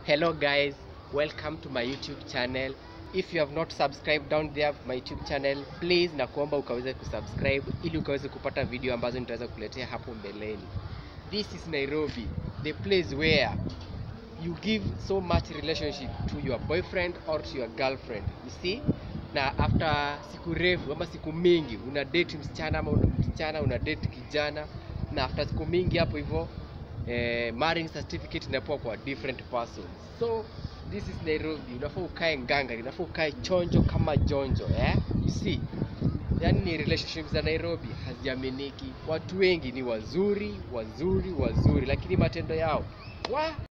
Hello guys, welcome to my YouTube channel. If you have not subscribed down there my YouTube channel, please na kuomba ukaweze kusubscribe ili ukaweze kupata video ambazo nitaweza kuletea hapo mbeleni. This is Nairobi, the place where you give so much relationship to your boyfriend or to your girlfriend. You see? Na after siku refu ama siku mingi una date msichana ama una msichana una date kijana na after siku mingi hapo hivyo eh, marrying certificate inapewa kwa different persons. So this is Nairobi, unafaa ukae nganga, unafaa ukae chonjo kama jonjo eh? You see? Yaani ni relationships za Nairobi haziaminiki. Watu wengi ni wazuri, wazuri, wazuri, lakini matendo yao wa